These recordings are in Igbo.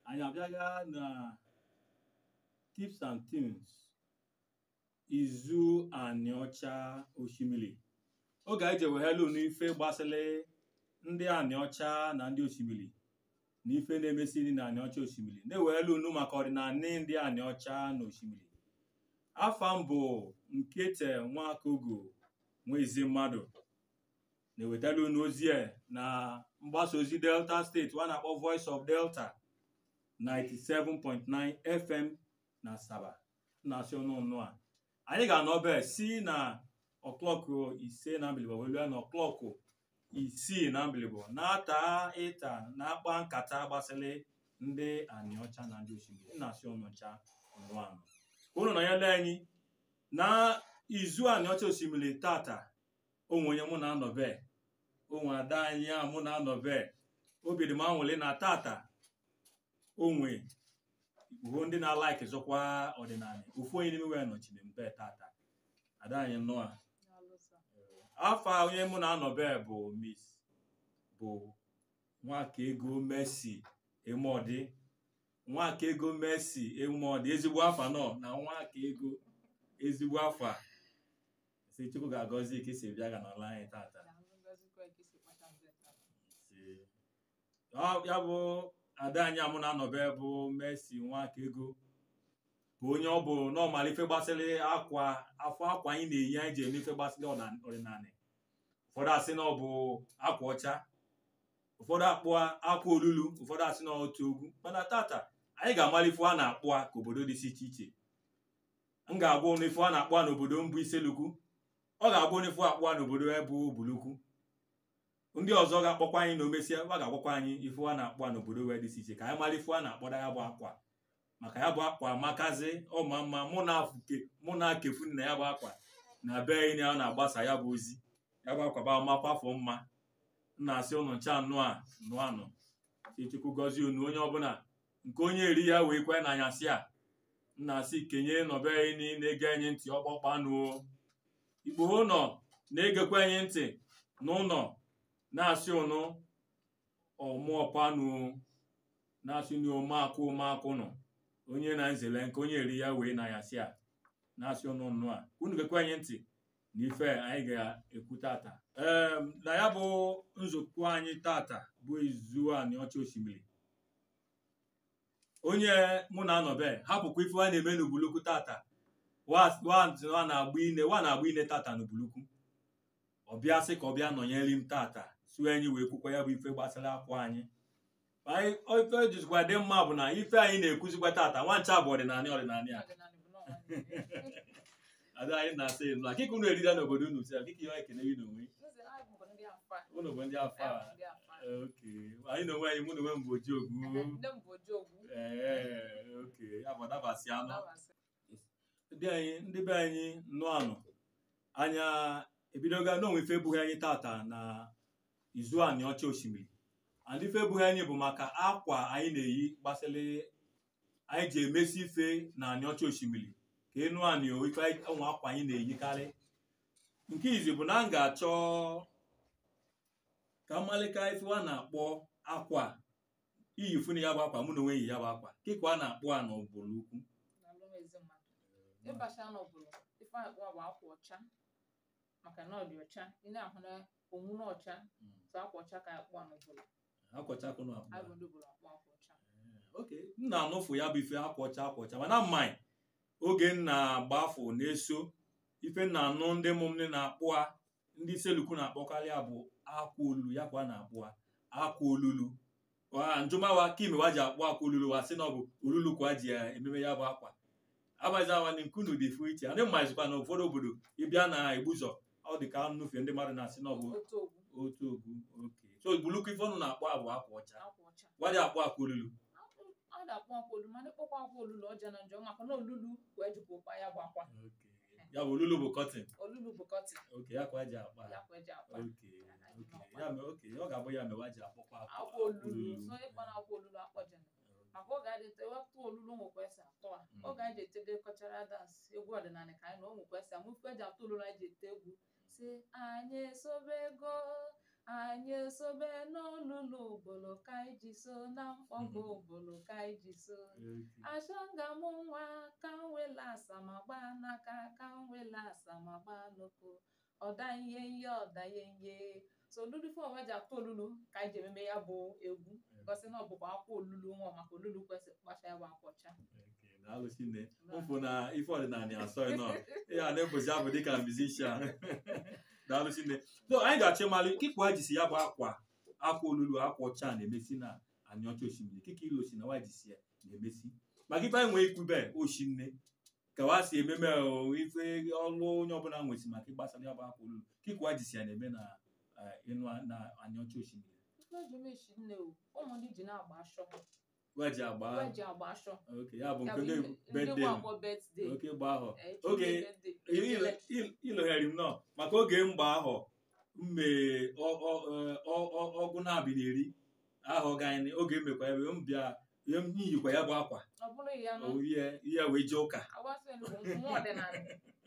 anyị abịaga na tips and tunes izu anị ọcha osimiri oge anyị ji eweghelu n'ife gbasịrị ndị anị ọcha na ndị osimiri na ife na-emesiri na anị ọcha osimiri na-eweghelu unu maka ọdịnanị ndị anị ọcha na osimiri afa m bụ nkete nwakogo nwa ezi mmadụ na-ewetara unu ozi a na mgbasa ozi delta steeti a na-akpọ voice of delta 97.9 fm na asaba na-asị ọnụ ọnụ a anyị ga-anọbe si na ọklọkụ ise na mbilibo welu na ọklọkụ isii na mbilibo na-ata ịta na-akpa nkata gbasịrị ndị anịọcha na ndị osimiri na-asị ọnụcha ọnụ anọ unu nọnyere anyị na izu anịọcha osimiri tata onwe onye mụ na-anọbe onwe ada anyị a mụ na-anọbe obi dị m anwụrị na tata onwe bụ ndị na-alaik zọkwa ọdịnala ofu onye n'ime wee nọchiri mbe tata ada anyị nọ a afọ a onye mụ na-anọbe bụ miss bụ nwaka ego Mercy Emodi nwaka ego Mercy Emodi ezigbo afa nọ na nwaka ego ezigbo afa si Chukwu ga-agọzi ka esi bịa ga n'ala anyị tata Si. Ọ- ya bụ ada anyị amụ na-anọbe bụ Mercy nwaka ego bụ onye ọ bụ n'ọmala ife gbasịrị akwa afọ akwa anyị na-eyi anyị ji eme ife gbasịrị ọna- ọdịnala ụfọdụ asị na ọ bụ akwa ọcha ụfọdụ akpụa akwa olulu ụfọdụ asị na otu ogwu mana tata anyị ga-amala ife a na-akpụ a ka obodo dị iche iche m ga-agwa ụnụ ife a na-akpụ a n'obodo mbụ iselukwu ọ ga-agwa ụnụ ife akpụ a n'obodo ebu bulukwu ndị ọzọ ga-akpọkwa anyị na omesịa ọ ga-agwakwa anyị ife a na-akpụ a n'obodo wee dị iche iche ka anyị mara ife a na-akpọda ya bụ akwa maka ya bụ akwa makazi ọma mma mụ na-afụke mụ na-akefu na ya bụ akwa na be anyị na na-agbasa ya bụ ozi ya bụ akwa bụ amakwa afọ mma m na-asị ụnụ ncha anụ a nụ anụ si chukwu gọzie unu onye ọbụla nke onye eri ya wee kwe na anyasị a m na-asị kenye nọbe anyị na-ege anyị ntị ọkpọkpa anụ igbo ụnọ na-egekwa anyị ntị n'ụlọ na-asị ụnụ ọmụọpanụ na-asị na omeakụ omeakụ nọ onye na nzele nke onye eri ya wee na anyasị a na-asị ụnụ nnụ a unu gekwe anyị ntị na ife anyị ga-ekwu tata ee na ya bụ nzukọ anyị tata bụ izu anị ọcha osimiri onye mụ na anọbe hapụkwa ife a na-eme n'ubulukwu tata wa wa na-agba ine wa na-agba ine tata n'ubulukwu ọbịa sị ka ọ bịa nọnyere m tata su anyị wee kwukwa ya bụ ife gbasara akwa anyị anyị ife jizikwa dị mma bụ na ife anyị na-ekwuzikwa tata nwancha bụ ọdịnala ọdịnala ya ada anyị na-asị nụ akịka unu erida n'obodo unu si akịka ihe ekene gị n'onwe unu bụ ndị afọ a oke anyị na onwe anyị mụ na onwe m bụ oji ogwu ee oke ya bụ dabasị anụ ndị anyị ndị be anyị nụ anụ anya ebidoga n'onwe ife ebughị anyị tata na izu anị ọcha osimiri and ife ebughị anyị bụ maka akwa anyị na-eyi gbasịrị anyị ji emesi ife na anị ọcha osimiri ka enu anị o ife ụmụ akwa anyị na-eyikarị nke izi bụ na m ga-achọ ka mmalika ife a na-akpọ akwa iyi funu ya bụ akwa mụ na onwe yi ya bụ akwa kịka a na-akpọ a n'ụbụrụ ukwu ịbacha n'obodo ife akpọ bụ akwa ọcha maka na ọ dị ọcha ị na-ahụ na onwu na ọcha tụ akwa ọcha ka akpọ n'obodo akwọchakụ na akpọ agụ ndị obodo akpọ akwa ọcha oke m na-anụfụ ya bụ ife akwa ọcha akwa ọcha mana mmanyị oge m na-agba afọ na-eso ife m na-anụ ndị mụ m ndị na-akpụ a ndị iselukwu na-akpọkarị ya bụ akwa olulu ya kwa na-akpụ a akwa olulu Wa- njụmawa kime wa ji akpụ akwa olulu wa sị na ọ bụ olulu kwa ji ya ememe ya bụ akwa abaziawani nkunu dị fụ iche ndị mmazikwa na ụfọdụ obodo ịbịa na egbuzọ ọ dị ka nnụfe ndị mmadụ na-asị na ọ bụ otu ogwu otu ogwu oke so bulukwu ife ọnụ na-akpọ abụ akwa ọcha akwa ọcha gwaji akpụ akwa olulu a na-akpọ akwa olulu mana ịkpọkwa akwa olulu ọja na njọ maka na olulu wee jikwa ụkpa ya bụ akwa Okay. ya bụ olulu bụ kọtin olulu bụ kọtin oke ya ka eji akpa ya kwa eji akpa oke oke ya mee oke ọ ga-abụ ya mewa ji akpọkwa akwa akwa olulu so ịkpa na akwa olulu akpọjana maka oge a dịte wepụ olulu nwekwa esi atọ a Mm. oge anyị ji etede kọchara dansị egwu ọdịnala ka anyị na o nwekwa esi amụ ife eji atụ olulu anyị ji ete egwu si anyị esobe ego anyị esobe n'olulu ụbụlụ ka anyị ji so na mkpọgo ụbụlụ ka anyị ji so achọga m nwa ka m wela asamagba n'aka ka m wela asamagba n'ụkwụ ọda ihe ihe ọda ihe ihe so olulu fọm eji atụ olulu ka anyị ji ememe ya bụ egwu gosi na ọ bụkwa akwa olulu nwa maka olulu kwesịrị kpacha ya bụ akwa ọcha daalụ chinne mfụ na ife ọdịnala asọghị nọ ya na-ebuzi abụ dịka musician daalụ chinne so anyị ga-achọ ịmalụ kịkwa ha jisi ya bụ akwa akwa olulu akwa ọcha na-emesi na anyị ọcha osimiri kịka ilu osi na wa jisi ya na-emesi maka ife anyị nwee ikwube oshinne ka wa si ememe o, ife ọlụ onye ọbụla nwesi maka ịgbasara ya bụ akwa olulu kịkwa ha jisi ya na-eme na eh, ịnụ na anyị ọcha osimiri ife eji meshi nne o ụmụ ndị ji na-agba ashọ wa ji agba Ife eji agba ashọ oke ya bụ Ya nke bụ ndị ndị ndị bedde nwa akpọ birthday oke gba ahụ eh, Oge, children birthday, ejele. iloghere m nọ maka oge mgba ahụ mme ọ- ọ- ọ- ọ- ọ- ọgụ na-abị na eri ahụ ganyị oge emekwa ebe m bịa ihe m yikwa ya bụ akwa ọ bụrụ ya nụ o ihe ihe wee jee ụka agbasa elu bụ mmụọ ọdịnala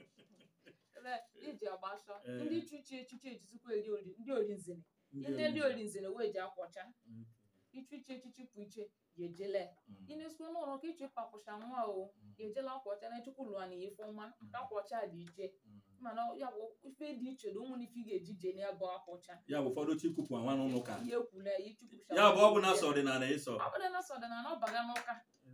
ebe iji agba ashọ Eh. ndị chichi echichi ejizikwa eri ori ndị orinzine ndị ndị orinzine wee ji akwa ọcha ichichi echichi pụ iche ya ejele inesikwa n'ụlọ ka iche papụcha nwa o ya ejela akwa ọcha na-echekwa ụlọ na ife ọma ka akwa ọcha dị iche mana ya bụ ife dị iche na ụmụ ife ị ga-eji je na ya bụ akwa ọcha ya bụ ụfọdụ chikwupụ nwa n'ụlọ ụka ihe ekwule ya ichukwucha ya bụ ọ bụ na sọ ọdịnala ịsọ ọ bụrụ na sọdịnala ọ baga n'ụka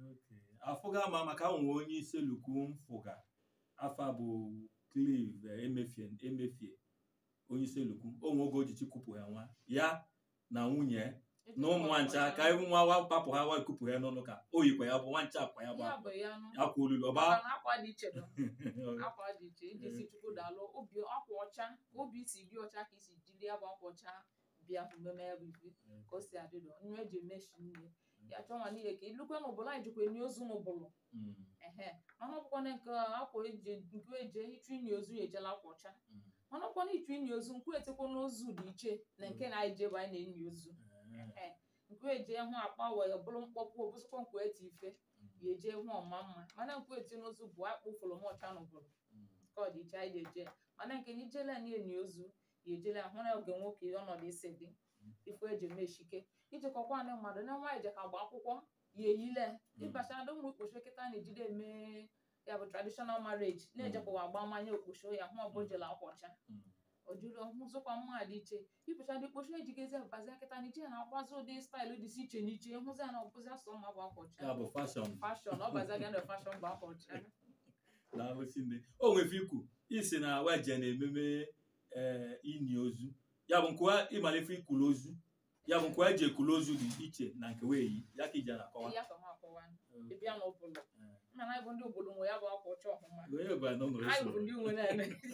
afụga ma maka nwe onye isi lukwu mfụga afa bụ clive emefie emefie onye isi lukwu onwe oge o ji chikwupụ ya nwa ya na nwunye na ụmụ nwancha ka ibu nwa wa papụ ha wa kupụ ya n'ọnụ ka o yikwa ya bụ nwancha akwa ya bụ ya akwa bụ ya nụ akwa olulu ọba Maka na akwa dị iche nọ akwa dị iche iji si chukwu daalụ obi akwa ọcha ka obi si dị ọcha ka isi jiri ya bụ akwa ọcha bịa mmemme ya bụ ife ka o si adịdọ nnu eji emeshi nne ya chọọ nwa n'ihe ka ilukwe n'ụbụla anyị jikwa enye ozu n'ụbụlụ Mm, ehe mana ọbụkwana nke akwa eji nke eje ịchụ inyi ozu ya ejela akwa ọcha mana ọbụkwana ịchụ inyi ozu nkwu etekwa n'ozu dị iche na nke na anyị jebe anyị na-enyi ozu eh, ehe nkwu eje hụ akpa wee bụrụ mkpọpụ obụsịkwa nkwu eti ife ya eje hụ ọma mma mana nkwu eti n'ozu bụ akpụ fụrụ m ọcha n'ụbụlụ mm, ka ọ dị iche anyị na-eje mana nke na ijele anyị enyi ozu ya ejele ahụ na oge nwoke ọnọdụ isi dị ife eji eme eshike ijekọkwa ndị mmadụ na nwaanyị je ka gba akwụkwọ ya eyile ịbacha ndị ụmụ okposho kịta na-ejide eme ya bụ traditional marriage na-ejekwa agba mmanya okposho ya hụ ọbụ jela akwa ọcha mm. ojuru ọhụzụkwa mma dị iche ịpụcha ndị okposho ejigezi bazi kịta na ije na-akwazi ụdị staịlụ dị iche n'iche hụzi ya na ọbụzi asọ mma bụ akwa ọcha ya bụ fashọn fashọn ọ bazaga na fashọn bụ akwa ọcha na-arụsi nne o nwefe ikwu isi na weje na-ememe ee ini ozu ya bụ nkwa ịmalife ikwulu ozu ya bụ nkwa eji ekwulu ozu dị iche na nke weyi ya ka ije na-akọwa ya ka m akọwa ịbịa n'ụbụlụ mana anyị bụ ndị obodo nwe ya bụ akwa ọcha ọhụma onye bụ anọ nọrọ anyị bụ usoro ndị nwe na-eme anyị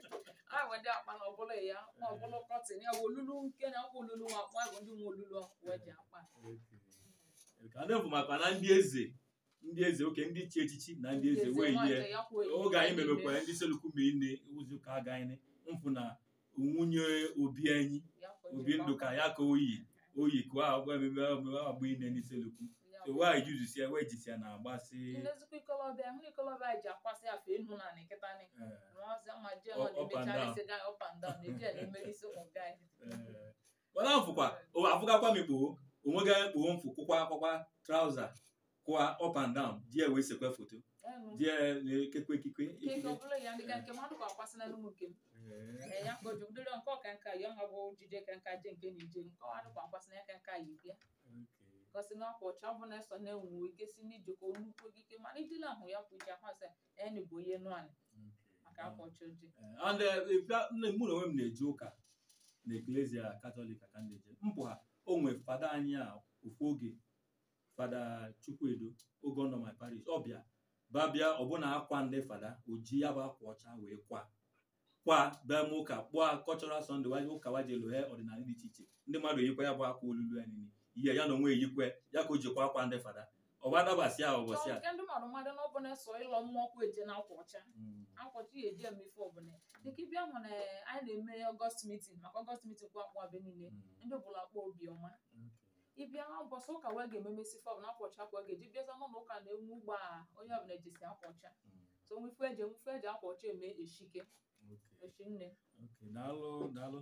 bụ ndị akpa na ọbụla ya ma ọbụla kọtin ya bụ olulu nke na akwa olulu nwa akpa anyị bụ ndị nwe olulu wee ji akpa ka ndị bụ maka na ndị eze ndị eze oke ndị chi echichi na ndị eze wee yie ya kwa eyi oge anyị memekwara ndị selukwu ma ine ụzọ ụka aga anyị mfụ na nwunye obi anyị ya kwa obi ndụ ka ya ka oyi oyi ka agwa ememe ememe agba ine n'iselukwu so wee juzisi ya wee jisi ya na agbasị ndezikwa ikolobịa hụ na ikolobịa anyị ji akwasị afọ enu na nkịta ni eh, nwazi ma jee Up- nọ up and na-emecha down. isi gaa up and down na-eji ya na-emere isi ụmụ gaa eh. mana mfụkwa o- afụgakwa m ikpo onwega kpoo mfụ kwụkwa akwakwa trauza kwụwa up and down die wee sekwe foto die na-ekekwe ekikwe nke ekike ọbụla ya ndị ga nke mmadụ ka akwasị na n'ụmụ nke m Eh, ee ya ka oji ụdịrị nke ọka nka ya nwa bụ jide ka nka je nke na-eje nke ọ adịkwa akwasị na ya ka nka yi bịa okay. gosi na akwa ọcha ọ bụ na-eso na-enwu ike si n'ijikọ nnukwu ogige mana ijile ahụ ya bụ ije ahụ sị enyi bụ onye nụ anyị maka akwa ọcha oji Eh, and eh, if that- nne mụ na onwe m na-eje ụka na eklesia katọlik ka m na-eje mpụ ha o nwe fada anyị a ofu oge fada chukwuedo oge ọ nọ my parish ọbịa babịa ọbụna akwa ndị fada oji ya bụ akwa ọcha wee kwa kwa bịa m ụka kpụọ cultural sunday wa ụka wa jelu he ọdịnala dị iche iche ndị mmadụ eyikwa ya bụ akwa olulu ya niile ihe ya na onwe eyikwe ya ka o jikwa akwa ndị fada ọba dabasị a ụbọchị a nke ndị mmadụ mmadụ na ọ bụ na-eso ịlọ mmụọ kwa eje na akwa ọcha Mm, akwa ọcha ya eji eme ife ọbụla dịka ịbịa hụ na anyị na-eme ọgọst mitin maka ọgọst mitin kwa akpụ abe niile mm, ndị ọbụla akpọ obiọma okay. ịbịa ụbọchị ụka wee ga-ememesi fọm na akwa ọcha akwa ga-eji bịaza n'ụlọ ụka na-enwe ugbo a onye ọbụla ejisi akwa ọcha Mm, so nwife eji nwife eji akwa ọcha eme eshike okay. eshi nne Okay, daalụ daalụ nọ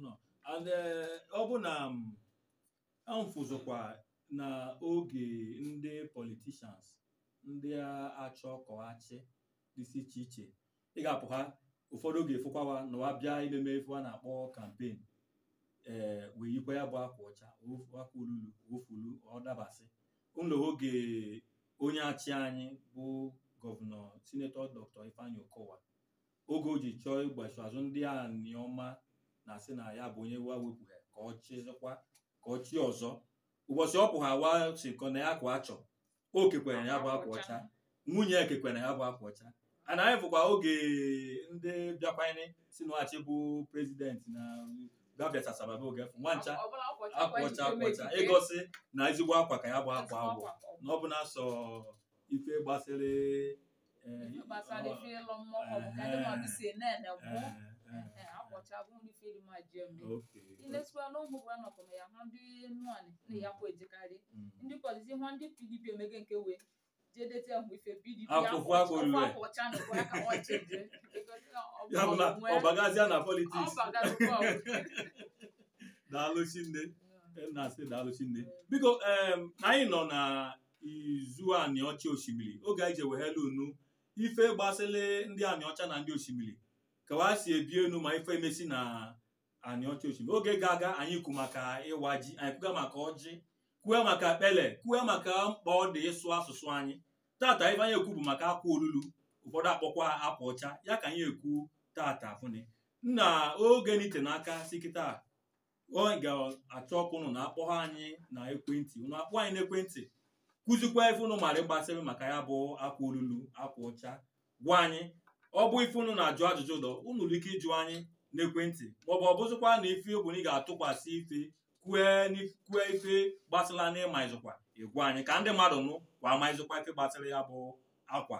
and eh, ọ bụ na m amfụzụkwa na oge ndị politicians ndị a- achọ kọghachi dịsị iche iche ị ga-apụ ha ụfọdụ oge fụkwawa na wa bịa imeme ife a na-akpọ kampen ee wee yikwa ya bụ akwa ọcha ofu- akwa olulu ofulu ọ dabasị ụlọ oge onye achị anyị bụ gọvanọ sinetọ dr ifeanyi okowa oge o ji chọọ ịgbachi azụ ndị a niọma na-asị na ya bụ onye wa wepụghị ka ọ chịzịkwa ka ọ chi ọzọ ụbọchị ọ pụghị awa sikọ na ya akwa achọ o kekwere na ya bụ akwa ọcha nwunye ekekwere na ya bụ akwa ọcha ana anyị fụkwa oge ndị bịakwanye si n'ọchị bụ prezidenti na gabiachasababa oge fụ nwa ncha Ọbụla akwa ọcha akwa kwa ọcha ejike akwa ọcha mejike. ịgosi na ezigbo akwa ka ya bụ akwa Ezigbo agwụ akwa ka ọ bụ. na ọ bụ na sọ ife gbasịrị eh, Ife gbasara ọ- ife ịlụ mmụọ ọ bụ ka ndị mmadụ si ene bụ eh, eh, Ehe, akwa ọcha bụ nri ife dị ma ji eme okay, ilesiwa n'ụmụ bụ anọkọ ma ya hụ ndị nnuanị na ya kwa ejekarị mm. ndị polisi hụ ndị pdp emege nke wee jedete ahụ ife pdp Akwụkwọ akwa olulu. akwa ọcha na kwa ka ọ cheje ya bụ na ọbagazia na politiks ọbagazikwa daalụ chinne na-asị daalụ chinne biko em, na anyị nọ na izu anị ọcha osimiri oge anyị je weghela unu ife gbasịrị ndị anị ọcha na ndị osimiri ka wa si ebi enu ma ife emesi na anị ọcha osimiri oge ga-aga anyị kwu maka ịwa ji anyị kwuga maka ọjị kwuo maka kpele kwuo maka mkpa ọ dị ịsụ asụsụ anyị tata ife anyị ekwu bụ maka akwa olulu ụfọdụ akpọkwa akwa ọcha ya ka anyị ekwu tata fụni nna oge n'ite n'aka si kịta ọ ga-achọ ọkụ ụnụ na-akpọ ha anyị na ekwentị ụnụ akpọ anyị n'ekwentị kụzikwa ife ụnụ mara ịgbasịrị maka ya bụ akwa olulu akwa ọcha gwa anyị ọ bụ ife ụnụ na-ajụ ajụjụ ụdọ ụnụ nwere ike ịjụ anyị n'ekwentị maọbụ ọ bụzikwa na ife bụ na ị ga-atụkwasị ife kwue n'if- kwue ife gbasịla na ịma ịzụkwa ịgwa anyị ka ndị mmadụ nụ kwa ama ịzụkwa ife gbasịrị ya bụ akwa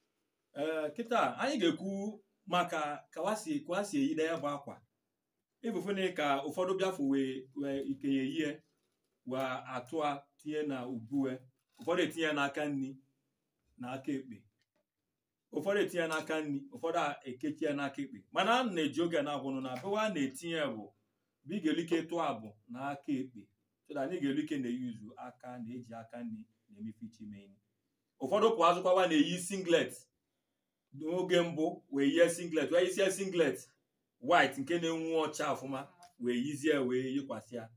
ee kịta anyị ga-ekwu maka ka wa si ka wa si eyide ya bụ akwa ịbụfụni ka ụfọdụ bịafụ wee wee ikenye yie wee atụa tinye na ubue ụfọdụ etinye n'aka nri na aka ekpe ụfọdụ etinye n'aka nri ụfọdụ ekechie n'aka ekpe mana a na-eji oge na-agwụnụ na bewa a na-etinye bụ bụ ị ga-elu ike tụọ abụ n'aka ekpe so that anyị ga-elu ike na-eyuzu aka na-eji aka nri na-emefe iche ime ihe ụfọdụ pụ azụkwawa na-eyi singlet n'oge mbụ wee yie singlet wee yisie singlet white nke na-enwu ọcha ọfụma wee yizie wee yikwasị ya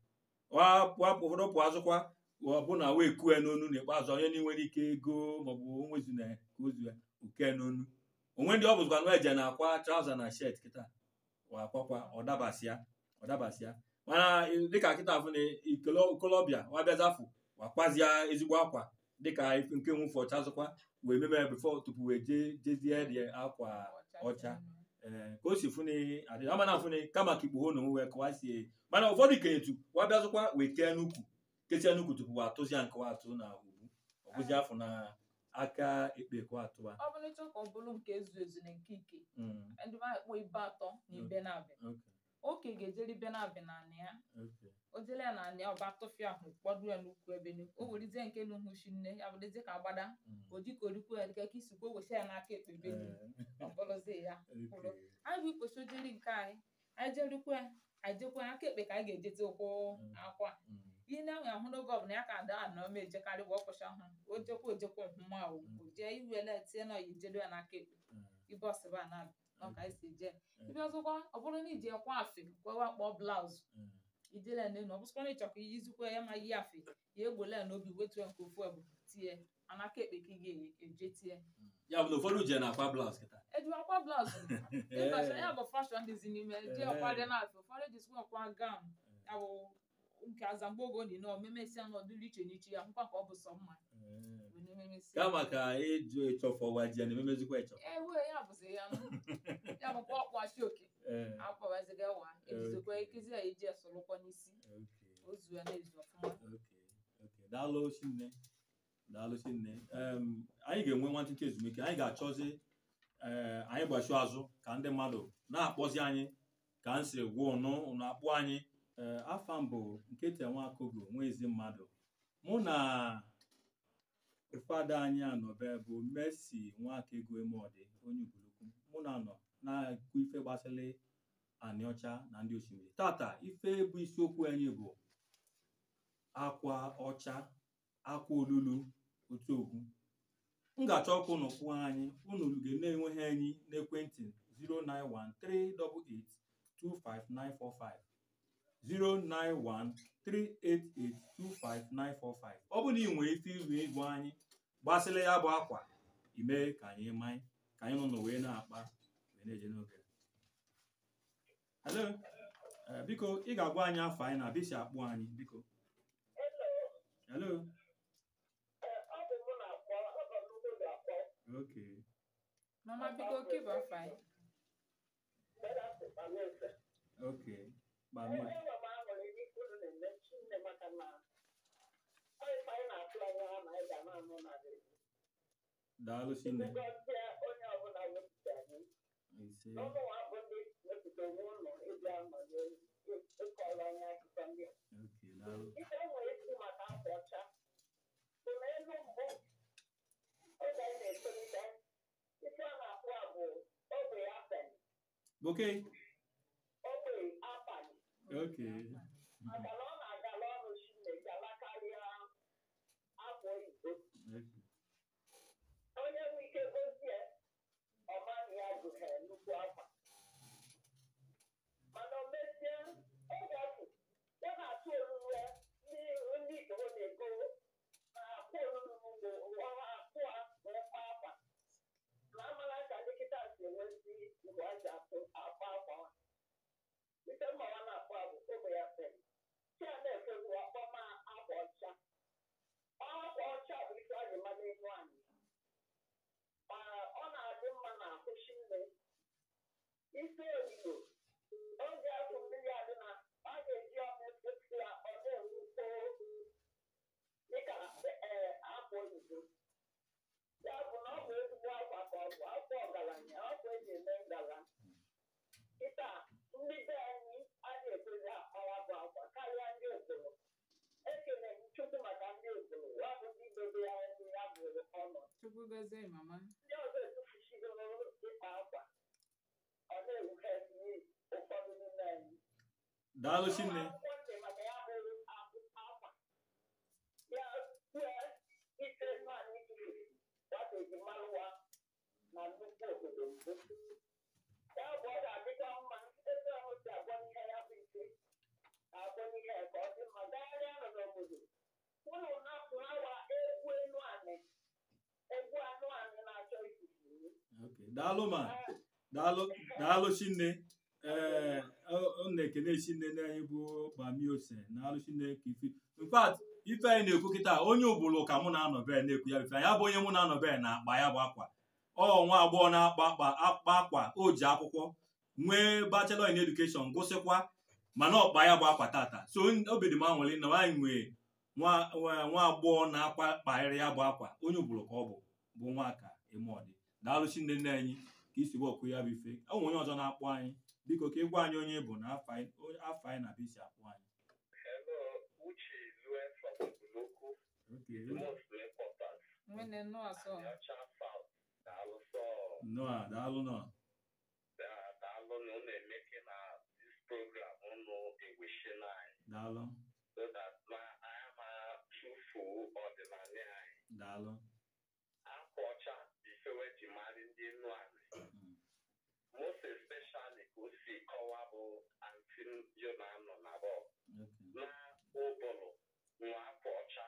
wapụ ụfọdụ pụ azụkwa ọbụna wee kue n'onu n'ikpeazụ onye na nwere ike ego maọbụ onwezuna ka ozu ya oke n'onu onwe ndị ọ bụzikwa na eje na-akwa trauza na shet kịta akwakwa ọdabasịa ọdabasịa mana dịka kịta afụ na ikolobịa wabịazafụ wakwazie ezigbo akwa dịka ife nke nwụfe ọcha zụkwa wee meme bifo tupu wee jee jezie dị akwa ọcha ee ka o si funi adị ama na afuni kama ka ikpugho na onwe wee kọwa sie mana ụfọdụ kenyetu wa bịazụkwa wee kee n'ukwu kesie n'ukwu tupu wa atụzia nke wa atụ na ugwu ọ bụzi afọ na aka ekpe ka wa atụwa ọ bụrụ ịchọ ka ọ bụrụ nke ezu ezu na nke ike Mm, ndị ma akpọ ibe atọ na ibe na-abịa okay, oke ga-ejere ibe na-abịa na anị ya okay. o jele ya na anị ya ọba tụfịa ahụ kpọdụ ya n'ukwu ebe nu o werizie nke n'uhuchi nne ya bụrụzie ka agbada Mm, o jikọ orikwu ya dịka ka isi kwe wecha ya n'aka ekpe ebe nu eh, ọ bụrụzie ya kwụrụ okay. anyị bụ ikpochi ojiri nke anyị anyị jerikwa ya anyị jekwa aka ekpe ka anyị ga-ejete ụkwụ Mm. akwa Mm, ihe na-ahụ ahụ n'oge ọbụla ya ka ada anọ ma ejekarị bụ ọkpụcha ahụ o jekwa ojekwa nhụma o o jee iwele tie na oyijedo ya n'aka ekpe mm, ibe ọsịba na-abịa ọ ka anyị si je Mm. ibe ọzọkwa ọ bụrụ na iji ekwa afe kwewa kpọọ blaụzụ mm. ijele nenu ọ bụsịkwa na ịchọkwa iyizikwa ya ma yi afe ya egbole ya n'obi wetu ya nke ofu ebu tie anaka ekpe ka ị ga-eje tie ya bụ na ụfọdụ je na-akwa blaus kịta eji akwa blaụzụ ịbacha ya bụ fashọn dịzi n'ime ji ọkwa dị na-afe ụfọdụ jisikwa ọkwa gawn ya bụ nke azamgbogo dị na omemesi ya n'ọdụrụ iche n'iche ya hụkwa ka ọ bụ sọ mma Eh, bụ n'ememesi kama ka ịjụ ịchọfọ wa ji ya na-ememezikwa ịchọ ewe ya bụzi ya nụ. ya bụkwa ọkpụ achị oke Eh, akpọwaziga wa ejizikwa Okay. ikizi ya iji esolụkwa n'isi okay. ozu ya na-ezu ọfụma Okay, okay. daalụ chinne daalụ chinne Em, anyị ga-enwe nwantịntị ezumike anyị ga-achọzi ee anyị gbachiu azụ ka ndị mmadụ na-akpọzi anyị ka m si gwa ụnụ ụnụ akpụ anyị ee afa mbụ nkịtị nwakogo nwa ezi mmadụ mụ na fada anyị anọbe bụ Mercy nwakego emọdị onye ugwulukwu mụ na nọ na-ekwu ife gbasịrị anị ọcha na ndị osimiri tata ife bụ isiokwu anyị bụ akwa ọcha akwa olulu otu ogwu m ga-achọ ọkụ unu kpụọ anyị unu ga na-enweghị anyị n'ekwentị 09138825945 09138825945 ọ bụ na ị nwere ife iru ịgwa anyị gbasịla ya bụ akwa ime ka anyị manye ka anyị nọ n'ụwa wee na-akpa wee na-eje n'oge hello Eh, biko ị ga-agwa anyị afọ anyị na bisi akpụ anyị biko hello okay mama biko keep on fine okay gbamie daalụ chinne ise okay daalụ okay okay okay onye nwe ike gozie ọmani ya gụhe nnukwu akwa mana o mezie oge afọ ya na-atụ olulu ya ndị ndị igbo na-ego na-akwụ olulu n'ugbo ọha akpụ a wee kwa akwa na amara ka dịkịta si enwezi mgbe a ji atụ akwa akwa ha ite mmawa na-akpọ abụ ogbe ya fere chi a na-efegbu akpọma akwa ọcha akwa ọcha bụ ife a ga-ema n'elu anyị ma ọ na-adị mma na akwụsị nne isi oyibo oge afọ mmiri adị na a ga-eji ọnụ efefu ya ọ na-enwukpo dịka ee akwa oyibo ya bụ na ọ bụ ezigbo akwa ka ọ bụ akwa ọgaranya akwa eji eme ngala kịta ndị be anyị adịghị ekwezi akpawa bụ akwa karịa ndị obodo ekele m chukwu maka ndị obodo ya bụ ndị dobe ya ndị ya bụ ọnọdụ chukwu gozie mama ndị ọzọ etufuchigoro ịkpa akwa ọ na-ewughezi ụfọdụ n'ime anyị daalụ chinne akwụkwọ ntị maka ya bụ akwụ- akwa ya kwue ike naanị itufuru nwata ejimalụwa na nnukwu obodo mbụ ya bụ ọ ga-adịkwa mma ebe ọhụ si agwọ n'ihe ya bụ ike agwọ n'ihe ya ka ọ dị mma gagharịa nọ n'obodo ụlọ na-apụ awa egwu enu anị egwu anụ anị na-achọ ifufu okay daalụ ma daalụ daalụ chinne ee ọ na-ekene chinne na anyị bụ gbami ose daalụ chinne ka ife in fact ife anyị na-ekwu kịta onye ụbụlụ ka mụ na-anọ be na-ekwu ya ife ya bụ onye mụ na-anọ be na-akpa ya bụ akwa ọ nwa agbọghọ na-akpa akpa akpa akwa o ji akwụkwọ nwee bachelor in education gụsịkwa mana ọkpa ya bụ akwa tata so obi dị m anwụrị na anyị nwee nwa nwa- nwa agbọghọ na-akpa kparịrị ya bụ akwa onye ụbụlụ ka ọ bụ bụ nwa ka ime ọdị daalụ chinne nne anyị ka isi wọkụ ya bụ ife ọ nwe onye ọzọ na-akpọ anyị biko ka ịgwa anyị onye bụ na afọ anyị onye- afọ anyị na bisi akpọ anyị Hello, Uche Lue from Oboloko, Okay. the most important. nwene nnọọ asọ Nyocha South, daalụ sọ, Noa, daalụ nọ da- daalụ na unu emeke na this program unu eweshina anyị, daalụ so that na anyị ma tufu ọdịnala anyị. daalụ Akwa ọcha ifewe ji mara ndị nnu anyị. Mm. Most especially ka o si kọwa bụ anti Yona nọ na bọ Okay. na ụbụrụ nwa akwa ọcha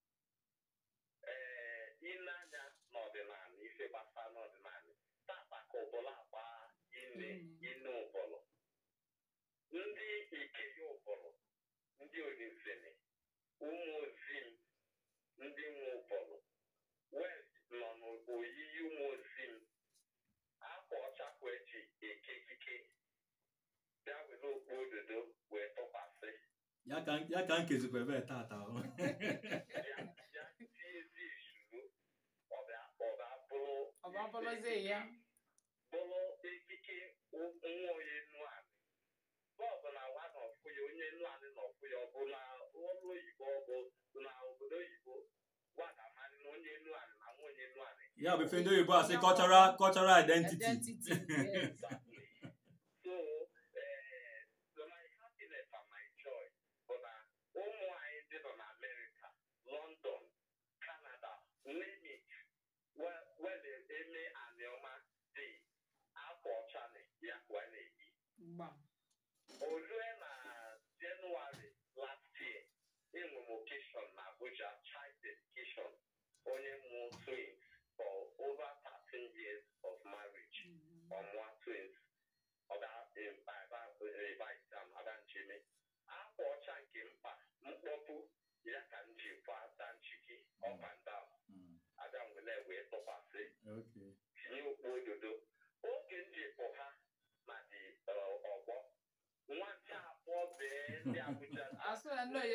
ee ile anya n'ọdịnala ife gbasara n'ọdịnala tata ka ụbụrụ agba ine Mm. ine ụbụrụ ndị ikeya ụbụrụ ndị olizini ụmụ ozim ndị nwe ụbụrụ west nọ n'oyiyi ụmụ ozim akwa ọcha kwa eji eke ikike bịa were okpu ododo wee tụkwasị ya ka ya ka nkezikwa ebe tata ọ. ya ya tiezi izuru ọbịa ọbịa bụrụ ọ bụ abụrụzie ya bụrụ ekike nwa onye nu anị bọọbụ na nwa na ọfụ ya onye nu anị na ọfụ ya ọ bụ na ọrụ oyibo ọ bụ na obodo oyibo gwa ga-amarị na onye nu anị na nwa onye nu anị ya bụ ife ndị oyibo asị cultural cultural identity identity yes. Exactly. so ee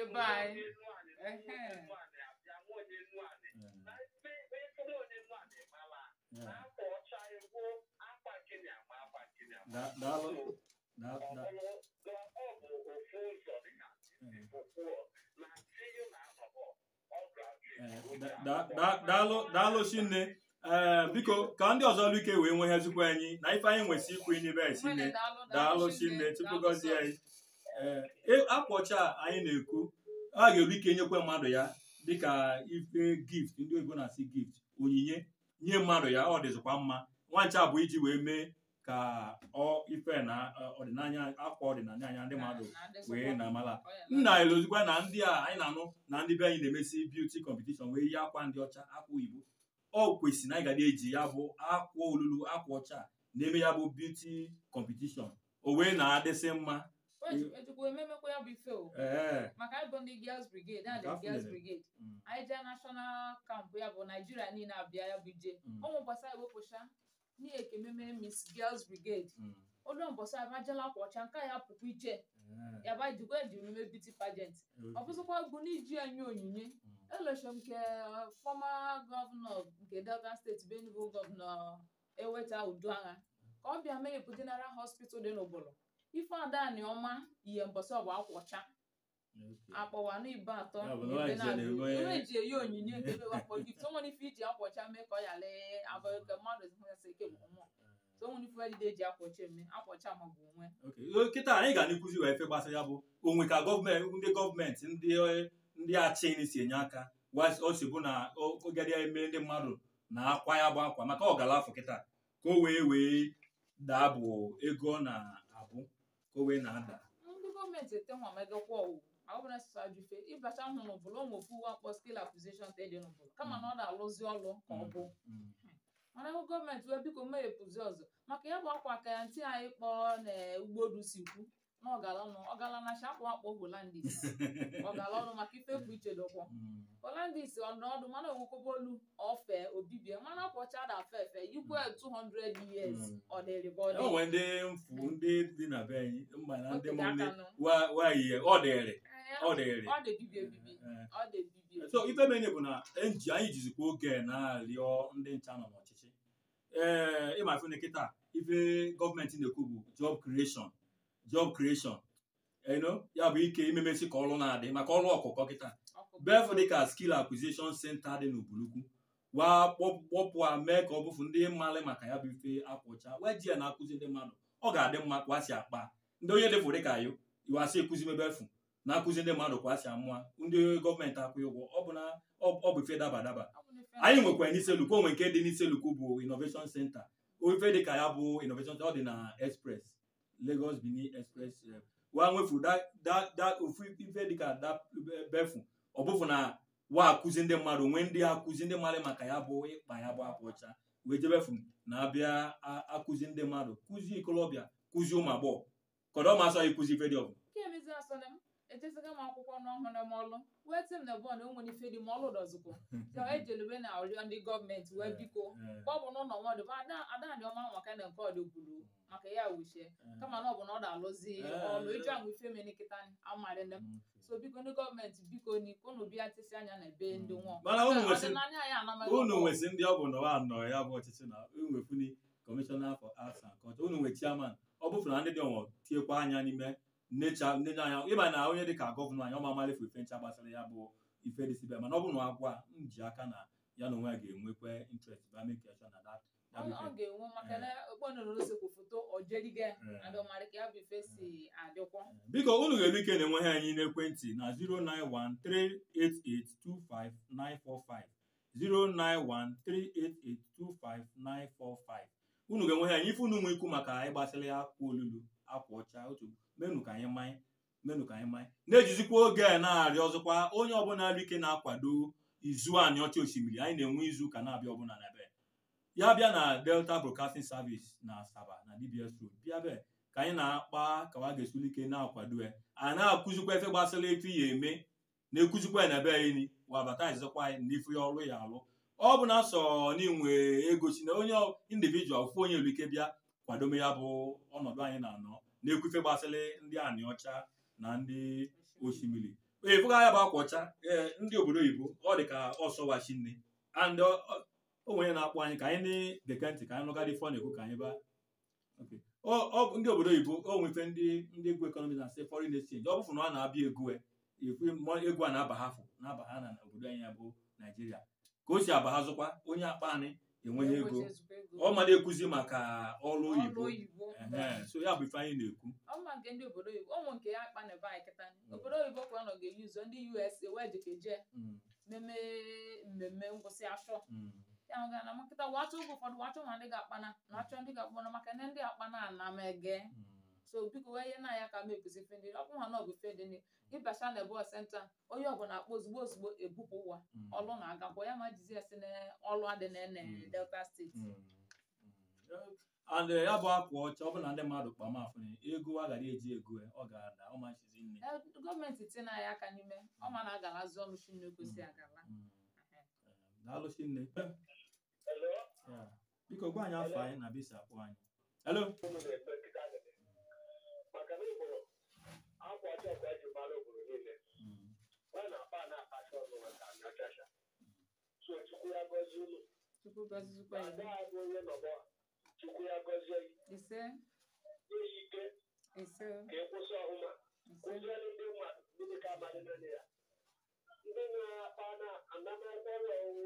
ebe anyị Ehe. Yeah. Da- daalụ da- da- eh, da- da- da- daalụ daalụ chinne ee biko ka ndị ọzọ luike wee nweghezikwa anyị na ife anyị nwesị ikwu n'ibe Nwere chinne daalụ daalụ chinne tupu gọzie anyị ee e- akwa ọcha a anyị na-ekwu a ga-eru ike nyekwe mmadụ ya dịka ife gift ndị oyibo na-asị gift onyinye nye mmadụ ya ọ dịzikwa mma nwancha bụ iji wee mee ka ọ ife na ọ- ọdịnanya akwa ọdịnanya anya ndị mmadụ wee na amala nna elozikwa na ndị a anyị na-anụ na ndị be anyị na-emesi beauty competition wee yi akwa ndị ọcha akwa oyibo ọ kwesịrị na anyị ga na-eji ya bụ akwa olulu akwa ọcha na-eme ya bụ beauty competition o wee na-adịsị mma ejikwa ememekwa ya bụ ife o ee maka anyị bụ ndị girls brigade na the Definitely. girls brigade Mm, anyị jee national camp ya bụ naijiria niile abịa ya bụ ije mm, ụmụ mbọsị anyị wepụcha n'ihe ekememe miss girls brigade mm, ụlọ mbọsị anyị bajela akwa ọcha nke ya pụkwa iche ee, ya ba jikwa eji ememe beauty pageant ọ okay, bụzịkwa bụ n'iji enye onyinye mm, election nke fọma gọvanọ nke delta steeti bụ enugu gọvanọ eweta uduagha ka ọ bịa mee ebu general hospital dị n'obodo ife adani ọma ihe mbọsị ọbụ akwa ọcha okay. akpọwa n'ibe atọ Ya bụ na na ebe nwaanyị ji na-abụ na-eme- iwe eji eyi onyinye nke ebe wakpọ gift o nwere ife iji akwa ọcha mee ka ọ ya lee abụ ka mmadụ hụyasa ike bụ mmụọ so o nwere ife edide eji akwa ọcha eme akwa ọcha ma bụ onwe Okay. kịta anyị ga na-ekwuzi wee fe gbasara ya bụ onwe ka gọọmenti ndị gọọmenti ndị ndị achịni si enye aka wa- o si bụ na ogede eme ndị mmadụ na akwa ya bụ akwa maka ọgala afọ kịta ka o wee wee daa bụ ego ọ na-abụ ka o wee na-ada ndị gọọmenti ete nwa megakwa ọwụ ọbụla sịsọ ajụfe ịbacha hụ n'ụbụrụ ụmụ ofu uwe akpọ skill acquisition te dị n'ụbụrụ kama na ọ na-alụzi ọlụ ka ọ bụ Mm, mana ebe gọọmenti wee biko meghepụzi ọzọ maka ya bụ akwa ka ya ntị anyị kpọrọ na ugbodu si kwu na ọgala ọnụ ọgala na shakwa akpọ holandis ọgala ọnụ maka ife bụ iche dọkwọ mm, holandis ọnọdụ mana onwekwobolu ofe obibie mana akpọcha da afe efe ikwe 200 years Mm. ọ dịrị bụ o nwere ndị mfu ndị dị na be anyị mba na ndị Otu mụ ndị aka nụ. wayi ọ dịrị ọ dịrị ọ dị bibie ebibi Eh, ọ dị bibie so ife menye bụ na eji anyị jizikwa oge na-arịọ ndị ncha nọ n'ọchịchị ee ịma ife kịta ife gọọmenti na-ekwu bụ job creation job creation eno ya bụ ike imemesi ka ọrụ na-adị maka ọrụ ọkụkọ kịta befu dịka skill acquisition center dị n'Ubulukwu wa kpọpụ a mee ka ọ bụfu ndị mmalị maka ya bụ ife akwụcha wee ji ya na-akụzi ndị mmadụ ọ ga-adị mma ka asị akpa ndị onye dịfụ dịka yo iwasị ekuzi mebefu na-akụzi ndị mmadụ ka asị amụa ndị gọọmenti akwụghị ụgwọ ọ bụ na ọ ọ bụ ife daba daba anyị nwekwara n'iselukwu onwe nke dị n'iselukwu bụ innovation center ife dịka ya bụ innovation center ọ dị na express Lagos Benin express eh, wa nwefu da- da- da- ofu ife dịka da befu ọ bụfụ na wa akụzi ndị mmadụ nwee ndị akụzi ndị mmadụ maka ya bụ ịkpa ya bụ akwa ọcha wee jebefu na-abịa a- akụzi ndị mmadụ kụzi ikolobịa kụzi ụmụ agbọghọ kọdọ ma asọ ịkụzi ife dị ọbụ nke emezi asọna m ejeziga m akwụkwọ n'ọhụrụ m ọlụ wee tị m na bọọlụ o nwere ife dị ma ọlụ dọzikwa ya ejelube na ọrịọ ndị gọọmenti wee biko ọ bụ n'ụlọ mmadụ bụ ada adadị ọma maka na nke ọdị buru maka ya wuchie kama na ọ bụ na ọ da-alụzi ọlụ ịjụ ahụ ife mere nkịta amarị nne m so biko ndị gọọmenti biko ni unu bịa tisi anya na ebe ndị nwa Mana unu nwesị- ọdịnanya anyị anamaghị unu ọkụ. nwesị ndị ọ bụ na wa nọ ya bụ ọchịchị na nwefuni kọmishọna for arts and culture unu nwe chairman ọ bụfụ na ndị dị ọnwụ tiekwa anya n'ime nnecha nnecha anya ịma na onye dị ka gọvanọ anyị ọma amalifu ife ncha gbasara ya bụ ife dị sibe mana ọ bụ na agwa m ji aka na ya na onwe ya ga-enwekwa interest ba make sure na that ọ ọ ga-enwe maka na okponoro osekwu foto ojeriga adọmarị ka ya bụ ife si adịkwa biko unu ga-eme ike na-enweghị anyị n'ekwentị na 09138825945 09138825945 unu ga-enweghị anyị ife unu nwe ikwu maka anyị gbasara ya akwa olulu akwa ọcha otu menu ka anyị manye menu ka anyị manye na-ejizikwa oge a na-arịọ ọzọkwa onye ọbụla nri ike na-akwado izu anyị ọcha osimiri anyị na-enwe izu ụka na-abịa ọbụla na be ya bịa na Delta Broadcasting Service na Asaba na DBS Road bịa be ka anyị na-akpa ka wa ga-esuli ike na-akwado ya a na-akụzikwa efe gbasara efe ya eme na-ekụzikwa ya na be anyị wabatizikwa anyị na ife ya ọrụ ya alụ ọ bụ na sọ n'inwe ego si na onye individual ofu onye nwere ike bịa kwadome ya bụ ọnọdụ anyị na-anọ na-ekwu ife gbasara ndị anị ọcha na ndị osimiri efuga ya bụ akwa ọcha ee ndị obodo oyibo ọ dị ka ọsọwachi nne and ọ- ọ- o nwere na-akpọ anyị ka anyị na-geke ntị ka anyị nụgadị fọ na-ekwu ka anyị ba Okay. Ọ- ọ ndị obodo oyibo o nwefe ndị ndị egwu ekọnọmi na sị foreign exchange ọ bụfụ na ọ na-abịa egwu e, ekwe mmụọ- egwu a na-aba ha fụ na-aba ha na obodo anyị ya bụ naijiria ka o si aba ha zụkwa onye akpa anyị enwenye ego Enweghị ezigbo ego. ọ ma na-ekwuzi maka ọrụ ọrụ oyibo oyibo Ehe, so ya bụ ife anyị na-ekwu ọma nke ndị obodo oyibo ụmụ nke ya akpa na ebe anyị kịta obodo oyibo kwa nọ ga-eyi ụzọ ndị us wee jikeje Mm, meme mmemme ngwụsị afọ mm, ya ga na makịta watụ oge ụfọdụ watụ ma ndị ga-akpana na achọ ndị ga-akpana maka na ndị akpana ana m ege mm. so biko wee ihe na ya ka m ekuzi ife ndị ọ bụrụ na ọ bụ ife ndị ịbacha na ebe senta onye ọbụla akpọ ozugbo ozugbo ebupụ ụwa Mm. ọlụ na-agakwa ya ma jizi esi na ọlụ adị na ene Mm. delta steeti Mm, mm. and eh, ya bụ akwa ọcha ọ bụ na ndị mmadụ kpamafụ ego agaghị eji ego ya, ọ ga-ada ọ machizi nne Eh, gọọmenti tinye anyị aka n'ime ọ ma na agalazi ọnụ chinne kwesị agala Mm. Eh, daalụchi nne Hello? Ya. biko gwa anyị afọ anyị na bisi akpọ anyị hello Unu na-ekpe nkịta gịnị? Maka na ịbụrụ akwa ọcha ọkwa eji mara obodo niile. Mm, Ọ na-akpa a na-akpacha ọnụ maka anyị ọchacha. So Chukwu ya gọzie unu. chukwu gọzizikwa Ma igbo agaghị abụ onye nọbọ. Chukwu ya gọzie gị. ise Nye ya ike ise ka ị kwụsị ọhụma. ise Kụziere ndị mmadụ ndị ka amadị naanị ya. Ndị na-akpa na anamakwụkwọ ụlọ ọrụ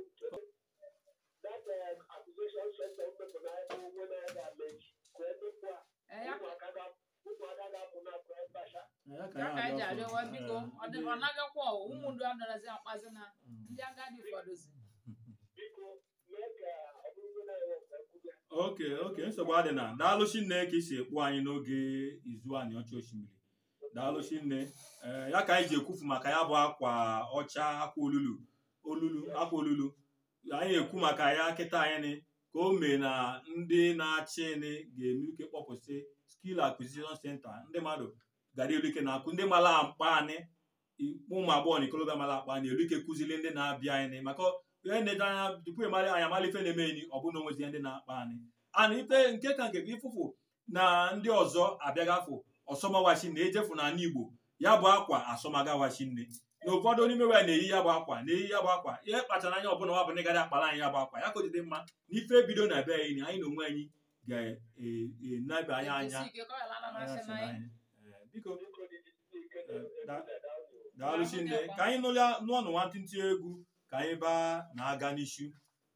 that uh, accusation center mmepụ na ebe onwe na-aga mechi ka emepụ a Eh, ya ụmụaka ga- ụmụaka ga-apụ na praịvacha Eh, ya ka ya ka anyị ji anyị arịọwa arịọ biko ọsọ. ọ dị Eh, ọ nagakwa ọwụ ụmụ ndị adọrazi akpazi na mm. ndị agadi ụfọdụzi biko mee ka ọ bụrụ na enwe mgbe nkwụbịa oke oke nsogbu adị na daalụchi nne ka isi ekpu anyị n'oge izu anyị ọcha osimiri daalụchi nne ee ya ka anyị ji ekwufu maka ya bụ akwa ọcha akwa olulu olulu akwa olulu anyị ekwu maka ya kịta anyị ni ka o mee na ndị na-achị ni ga-eme ike kpọpụsị skill acquisition center ndị mmadụ gara elu ike na-akụ ndị mara mkpa anyị ụmụ agbọghọ na ikolobịa mara akpa anyị elu ike kụzili ndị na-abịa anyị maka ihe na-eje anya tupu ịmara anyị amala ife na-eme enyi ọ bụ na onwezi ndị na-akpa anyị ana ife nke ka nke ịfụfụ na ndị ọzọ abịagafụ ọsọmawachi na ejefu n'ala Igbo ya bụ akwa asọmagawachi nne na ụfọdụ n'ime we na-eyi ya bụ akwa na-eyi ya bụ akwa ihe kpachara anya ọbụla ọ bụ na ịgara akpara anyị ya bụ akwa ya ka o jide mma na ife bido na be anyị na anyị na onwe anyị ga-enebe anya anya Ejisi ike ka ọ ghara ịla anya na-achị si na na anyị. anyị. Eh, biko biko dị ike Eh, da- na-edawụ daalụchi nne ka anyị nụlịa nụọnụ nwantịntị egwu ka anyị baa na-aga n'ishu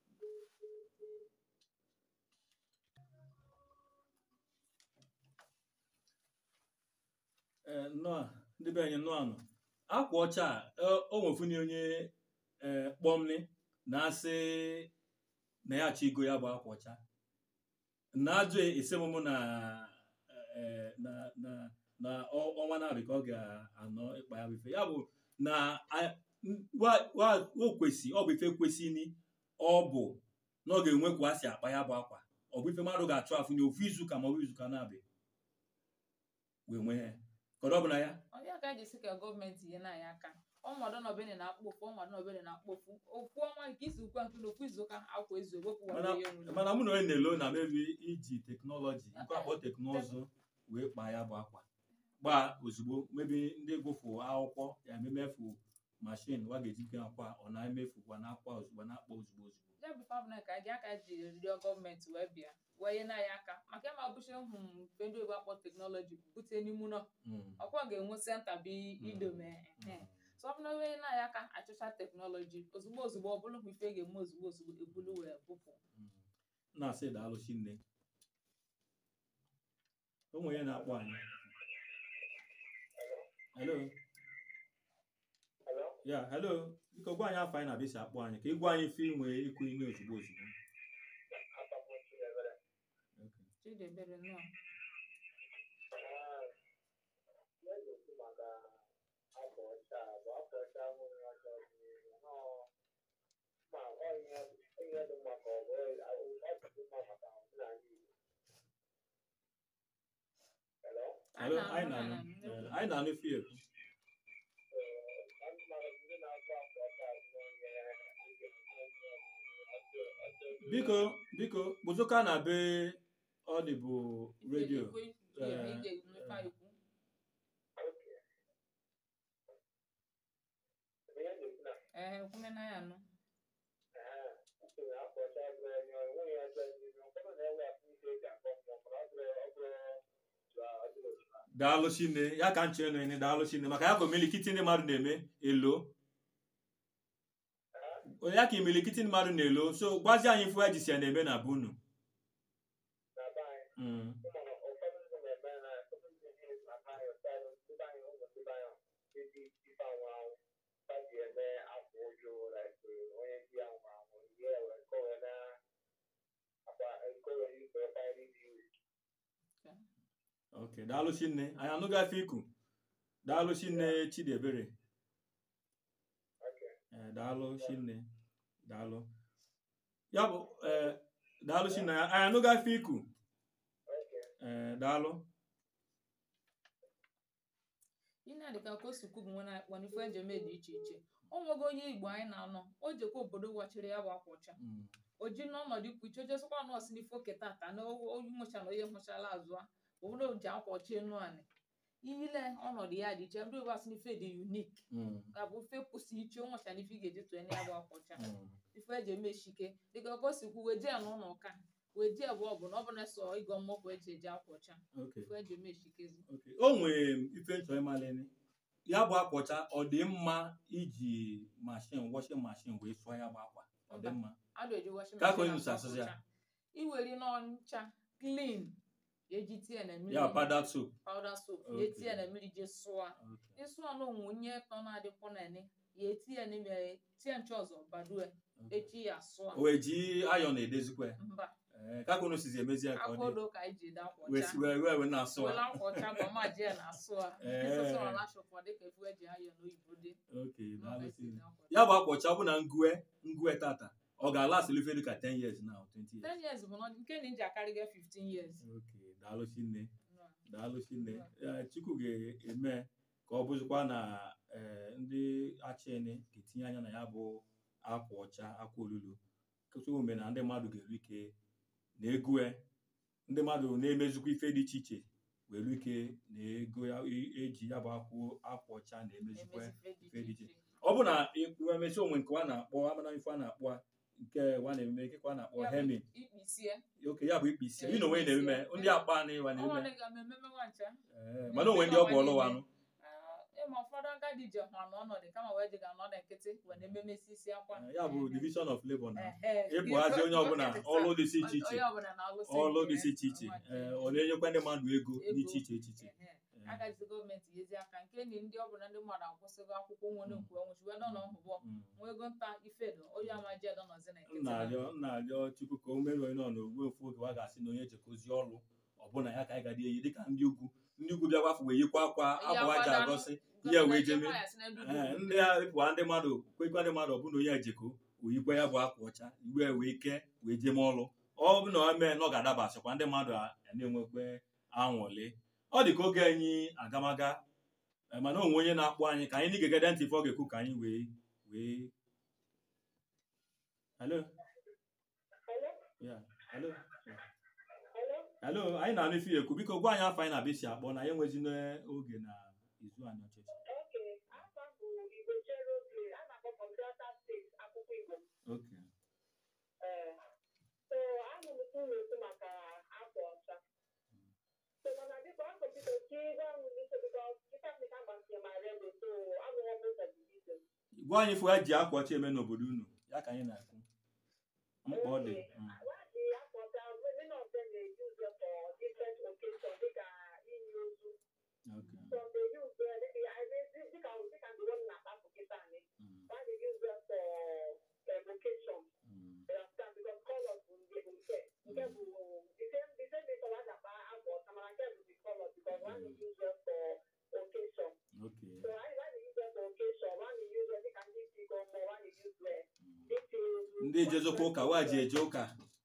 Ee, nnọọ ndị be anyị nnọọ nọ akwa ọcha a, ọ- o nwefuni onye ee kpọmni na-asị na ya achọ igo ya bụ akwa ọcha na ajụ esemụmụ na ee, na na na ọ- ọnwa na-abịa ka ọ ga-anọ ịkpa ya bụ ife ya bụ na a- wa- wa- o kwesị ọ bụ ife kwesịrị ọ bụ na ọ ga-enwe ka a si akpa ya bụ akwa ọ bụ ife mmadụ ga-achụ afụ na ofu izuụka ma ọ bụ izuụka na-abịa wee nwee ya kọrọ ọ bụ na ya onye aka ji si ka gọọmenti nye na anyị aka ọnọdụ nọbene na-akpọfu ọnọdụ nọbene na-akpọfu ofu ọnwa nke isi ukwe nke na ofu izuụka akwa ezu ewepụ mana ihe nwere mana mụ na onye na-elo na mebi iji teknọlọji nke akpọ teknụzụ wee kpaa ya bụ akwa gbaa ozugbo mebi ndị gụfụ akwụkwọ ya ememefu mashin wa ga-eji ke akwa ọ na-emefu kwa na akwa ozugbo na-akpọ ozugbo ozugbo ya bụ fabna ka gị aka ji rịọ gọọmenti wee bịa wee nye na anyị aka maka ịma bụchi hụ mfe ndị oyibo akpọ teknọlọji bute n'ime ụlọ Mm, ọkwa ga-enwe senta bụ idome mm. so ọ bụrụ onye na anyị aka achọcha teknọlọji ozugbo ozugbo ọ bụrụ ife ga-eme ozugbo ozugbo ebulu wee bụpụ Mm. na-asị daalụchi nne o nwere onye na-akpọ anyị hello Hello? ya hello biko gwa anyị afọ anyị na-abịa si akpọ anyị ka ị gwa anyị ife inwe ikwu ime ozugbo ozugbo Agbapụchi ebere. Okay. chidebere nnọọ Ah, na-ekwu maka akwa ọcha a, bụ akwa ọcha nwere ọcha ọdịnihu nọ ma ọ ihe ihe dị mma ka ọ bụ ọ dị mma maka omenala Igbo. Hello? Hello, anyị na-anụ, na-anụ anyị na-anụ. Eh, anyị na-anụ ife ekwu Eh, ndị mmadụ ndị na-akwa akwa ọcha bụ onye biko biko kpụzụka na be ọ dị bụ redio Ikwe- ikwe- Eh, ị ga-emepe eh. ikwu Okay. ee kwumena ya nụ daalụ chinne ya ka m chere nene daalụ chinne maka ya ka omelikiti ndị mmadụ na-eme elo ya ka imelikiti ndị mmadụ na-elo so gwazi anyị ifu ya jisi ya na-eme na bunu Mm. ok daalụ chinne anyị anụghị afọ iku daalụ chinne chidiebere Eh, daalụ chinne daalụ ya bụ eh, daalụ chinne anyị anụghị afọ iku Eh, daalụ ihe a dịka ka o si kwubu nwe na-akpọ n'ife eji eme dị iche iche o nwego onye igbo anyị na-anọ o jekwa obodo wachiri ya bụ akwa ọcha Mm. o ji n'ọnọdụ ikwu iche ojesịkwa nọọsụ n'ife oke tata na onye nwụcha na onye nwụchala azụ a obodo ji akwa ọcha enu anị ile ọnọdụ ya dị iche ndị igbo asị n'ife dị unik Mm. ka bụ fe kwụsị iche onwecha n'ife ị ga-eji tụọ ya bụ akwa ọcha Mm. ife eji eme shike dịka ka o si kwu weje ya n'ụlọ ụka weje ya bụ ọ bụ na ọ bụ na so ịgọ mmọkụ eji eji akwa ọcha ok ife eji eme shikezi ok o nwere ife nchọ ịmalene ya bụ akwa ọcha ọ dị mma iji mashin washing mashin wee sụọ ya bụ akwa ọ dị mma adụ eji washing Ka ka machine onye nusa asụ asụsụ ya? ọcha. iweri n'ọncha clean eji tie na mmiri ya pada soap powder soap ya Okay. etie na mmiri je sụọ Ok. ịsụọ na onwunye tọ na-adịkwọ na ene ya etie n'ime ya tie nche ọzọ badue Ok. echi ya sụọ o wee ji ayọn edezikwa ya mba Eh, ka ka unu sizi emezi ya ka ọ dị akwaodo ka anyị ji ede akwa wee ọcha si- wee wee wee na-asụ wela ya akwa ọcha bụ ọma ji ya na-asụ a Eh. ịsụsụ na shọpụ dịka efu eji ayọ n'oyibo dị ok Nọ daalụ ka esi Chineke. ede akwa ọcha. ya bụ akwa ọcha ọ bụ na ngwe ngwe tata ọ ga-alasị ife dịka 10 years now 20 years 10 years bụ na nke na iji akarịga 15 years ok daalụ chinne Nọ. daalụ chinne Eh, chukwu ga-eme ka ọ bụzikwa na eh, ndị achịni ga-etinye anya na ya bụ akwa ọcha akwa olulu chukwu mere na ndị mmadụ ga-eru ike na ego ya ndị mmadụ na-emezikwa ife dị iche iche were ike na ego ya e- eji ya bụ akwa akwa ọcha na-emezikwa na-emezi ife dị iche ọ bụ na emesi onwe nke a na-akpọ amana ife a na-akpọ a, nke wa na-eme nke a na-akpọ Ya bụ hemin ikpisie oke ya bụ ikpe isi Eh, ị na onwe ikpe na-eme isi, ndị eh. akpa na ịwa na-eme ọnwa ga mmemme nwancha Eh, mana onwe ndị ọgwụ ọlụwanụ ịma ụfọdụ agadi ji hụ n'ọnọdụ kama wee ji ga n'ọdụ nkịtị wee na-ememesi isi akwa ya bụ division of labor na Ehe. ịpụghazi onye ọbụla ọlụ dị iche iche onye ọbụla na-alụsị ọlụ nke dị ya. iche iche Ọnwa Eh, nke ọ na-enyekwa ndị mmadụ ego dị Ego. iche iche iche Ehe. Eh, agaghịzi gọọmenti yezi aka nke na ndị ọbụla ndị mmadụ akwụsịgo akwụkwọ nwere nkwe ọnwụchi wee nọ n'ọhụbọ mm. nwa ego nta ifedo onye amaji edo nọzi na m nkịtị na-arịọ m na-arịọ chukwu ka o mere onye nọ n'ogbe ofu oge wa ga-asị na onye jekozi ọlụ ọbụna ya ka anyị ga-adị eyi dịka ndị ugwu ndị ugwu bịa gwafu wee yikwa akwa akwa ji agọsị ihe wee jeme Ee, ndị a pụa ndị mmadụ kwekwa ndị mmadụ ọbụna onye ejeko oyikwa ya bụ akwa ọcha iwe wee ike wee jeme ọlụ ọ bụ na o mee na ọ ga-adabasịkwa ndị mmadụ a na-enwekwe anwụlị ọ dị ka oge anyị agamaga eh, mana onwe onye na-akpọ anyị ka anyị na-igegede ntị ife ọ ga-ekwu ka anyị wee wee hello yeah hello hello anyị na-anụ ife ya ekwu biko gwa anyị afọ anyị na-abịa isi akpọ na ya enwezi n'oge na izu anyị ọchịchị Okay, afọ bụ Igbo chere oge a na-akpọ from Delta steeti akwụkwọ Igbo. okay Ee. So ahụ m uru ekwu maka akwa ọcha. So mana biko afọ biko ka ịgwa m n'ike biko kịta m ka gbasịrị ma redo so abụghị m ụzọ division. gwa anyị ife ya ji akwa ọcha eme n'obodo unu ya ka anyị na-ekwu mkpa ọ dị Mm. Wadi akwa ọcha many of them dey use it for different occasion dịka inyi ozu. Okay. Some dey use it dịka I mean dịka dịka the one na-akpapụ kịta anyị. Mm. Why dey use it for um, occasion? Mm. You understand? Because colors bụ nke bụ nke nke bụ the same the same thing color akpa akwa ọcha mana nke bụ the color because one dey use it for occasion. Okay. So why why dey use it for occasion? One dey use it dịka ndị isi gọmọ, one dey use it Mm. dịka ezu. ndị ejezokwa ụka wa ji eje ụka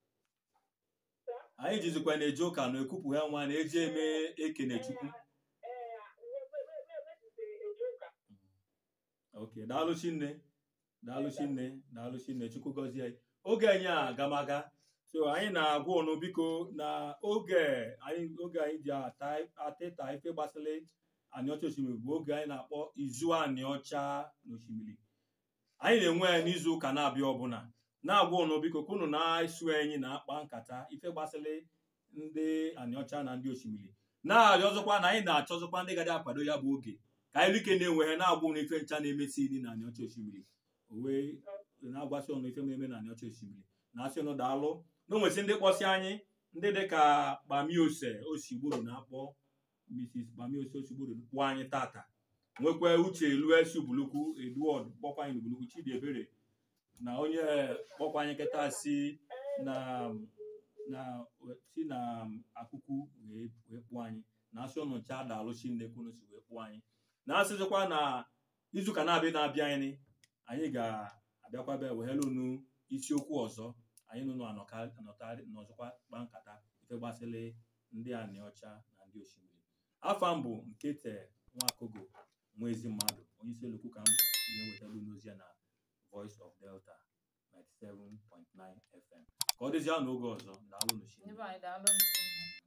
anyị jizikwa na-eje ụka na ekwupụ ha nwa na-eji eme ekene chukwu Ee, we- we- we- we- wepụta eje ụka. ok daalụ chinne daalụ chinne daalụ chinne chukwu gọzie anyị oge anyị a agamaga so anyị na-agwa ụnụ biko na oge anyị oge anyị ji ata atịta ife gbasara anị ọcha osimiri bụ oge anyị na-akpọ izu anị ọcha n'osimiri anyị na-enwe ya n'izu ụka na-abịa ọbụla na-agwa ụnụ biko ka unu na-esu enyi na-akpa nkata ife gbasịrị ndị anịọcha na ndị osimiri na-arịọzọkwa na anyị na-achọzọkwa ndị gadị akwado ya bụ oge ka anyị like na-enweghị na-agwa ụnụ ife ncha na-emesi iri na anịọcha osimiri o wee na-agwasị ụnụ ife na-eme na anịọcha osimiri na-asị ụnụ daalụ na onwesị ndị kpọsị anyị ndị dịka Bamiose Osigburu na-akpọ Mrs. Bamiose Osigburu kpụọ anyị tata nwekwa uche luesi bulukwu Edward kpọkwa anyị bulukwu Chidiebere na onye kpọkwa anyị nkịta si na na si na akụkụ wee wee kpụọ anyị na-asị ụnụ ncha daalụchi nnekwunu si wee kpụọ anyị na-asịzikwa na izuụka na-abịa na-abịa anyị anyị ga-abịakwa bịa weghela unu isiokwu ọzọ anyị nụnụ anọtarị n'ọzọkwa kpa nkata ife gbasịrị ndị anị ọcha na ndị osimiri afa mbụ nkete nwakogo nwa ezi mmadụ onye isi olokwu ka mbụ na-ewetara unu ozi ya na Voice of Delta 97.9 FM ka ọ dịzịa n'oge ọzọ daalụ n'osimiri Ndị be anyị daalụ nụ.